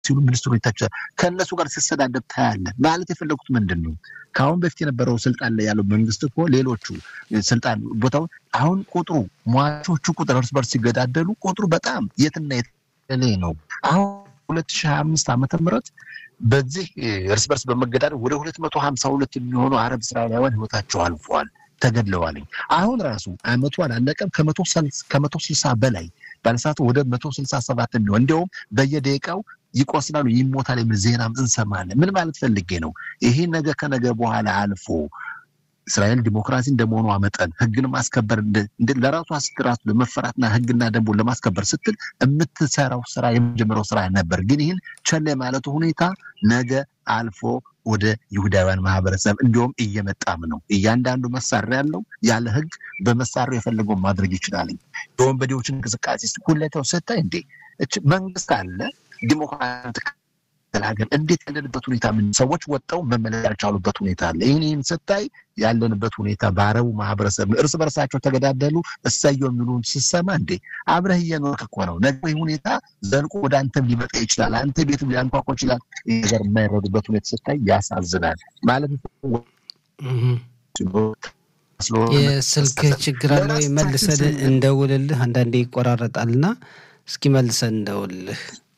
ሲሉ ሚኒስትሩ ይታቸዋል። ከእነሱ ጋር ሲሰዳደብ ታያለን። ማለት የፈለጉት ምንድን ነው? ከአሁን በፊት የነበረው ስልጣን ላይ ያለው መንግስት እኮ ሌሎቹ ስልጣን ቦታው አሁን ቁጥሩ ሟቾቹ ቁጥር እርስ በርስ ሲገዳደሉ ቁጥሩ በጣም የትና የተለ ነው። አሁን ሁለት ሺህ ሀያ አምስት ዓመተ ምህረት በዚህ እርስ በርስ በመገዳደል ወደ ሁለት መቶ ሀምሳ ሁለት የሚሆኑ አረብ እስራኤላውያን ህይወታቸው አልፈዋል፣ ተገድለዋልኝ። አሁን ራሱ አመቱ አላለቀም ከመቶ ስልሳ በላይ ባለሰዓቱ ወደ መቶ ስልሳ ሰባት የሚሆን እንዲያውም በየደቂቃው ይቆስላሉ፣ ይሞታል የሚል ዜናም እንሰማለን። ምን ማለት ፈልጌ ነው? ይሄ ነገ ከነገ በኋላ አልፎ እስራኤል ዲሞክራሲ እንደመሆኗ መጠን ህግን ማስከበር ለራሷ ስትል ራሱ ለመፈራትና ህግና ደንቡን ለማስከበር ስትል የምትሰራው ስራ የመጀመሪያው ስራ ነበር። ግን ይህን ቸል ማለቱ ሁኔታ ነገ አልፎ ወደ ይሁዳውያን ማህበረሰብ እንዲሁም እየመጣም ነው። እያንዳንዱ መሳሪያ ያለው ያለ ህግ በመሳሪያው የፈለገውን ማድረግ ይችላል። የወንበዴዎችን እንቅስቃሴ ሁለተው ስታይ እንዴ መንግስት አለ ዲሞክራሲ ሀገር እንዴት ያለንበት ሁኔታ ምን ሰዎች ወጣው መመለስ ያልቻሉበት ሁኔታ አለ። ይህን ይህን ስታይ ያለንበት ሁኔታ በአረቡ ማህበረሰብ እርስ በርሳቸው ተገዳደሉ እሰየው የሚሉን ስሰማ እንዴ አብረህ እየኖርክ እኮ ነው። ነገ ይህ ሁኔታ ዘልቆ ወደ አንተም ሊመጣ ይችላል። አንተ ቤትም ሊያንኳኳ ይችላል። ይህ ነገር የማይረዱበት ሁኔታ ስታይ ያሳዝናል። ማለት የስልክ ችግር አለ። መልሰን እንደውልልህ አንዳንዴ ይቆራረጣልና እስኪ መልሰን እንደውልልህ